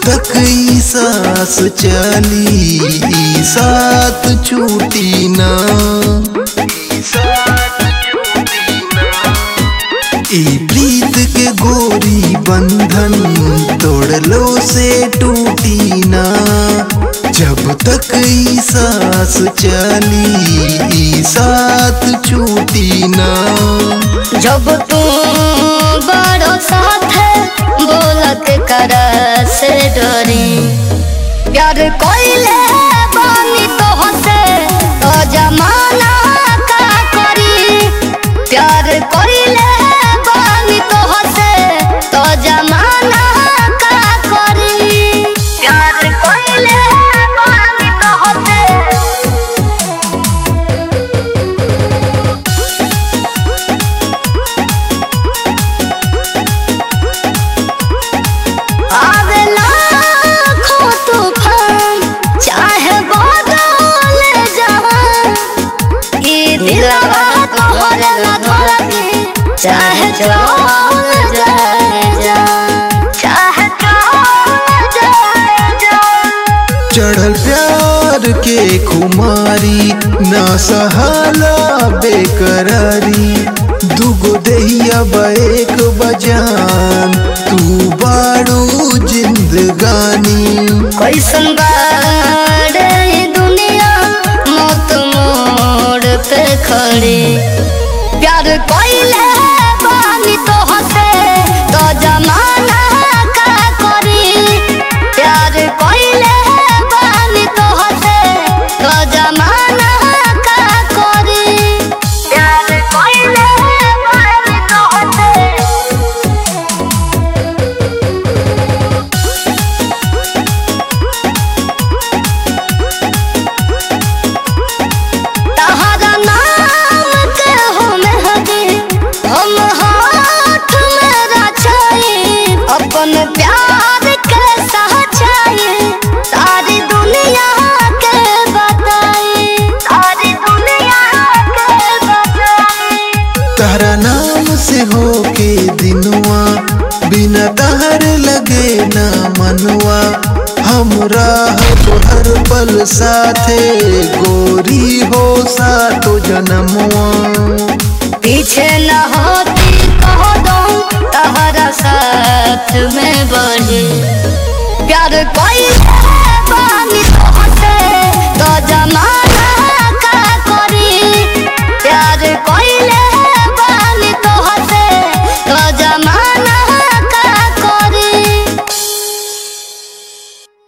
तक ई सांस चली ई साथ छूटी ना ई प्रीत के गोरी बंधन तोड़लो से टूटी ना जब तक ई सांस चली ई साथ छूटी ना जब तू बड़ो साथ बोलत कर से डरी प्यार कोइले बानी तो हसे तो जमाना का करी प्यार कोइले बानी तो हसे तो जमाना का करी प्यार कोइले बानी तो हसे आवेला खो तूफान चाहे बदल जहान ई दिलवा तोहरे ला धड़के चाहे चल जाए जान चाहे चल जाए जान चढ़ल प्यार के खुमारी ना सहाला बेकरारी दुगो देहिया एक बजान तू बाड़ू जिंदगानी कैसन बाड़े ई दुनिया मौत मोड़ पे खड़ी प्यार कोइले बानी तो हसे तो जमाना का करी प्यार कोइले बानी तो हसे तो जमाना का करी प्यार कोइले बानी तो हसे तहरा नाम के हो मेहदी हम हाथ में रचाई अपन प्यार के सच्चाई सारी दुनिया के बताई सारी दुनिया के बताई तारा नाम से हो के दिनुआ बिना तहर लगे ना मनवा हमरा हर पल साथे गोरी हो सातो जन्मवा पीछे न होती कह दो तहरा साथ में बढ़े प्यार कोई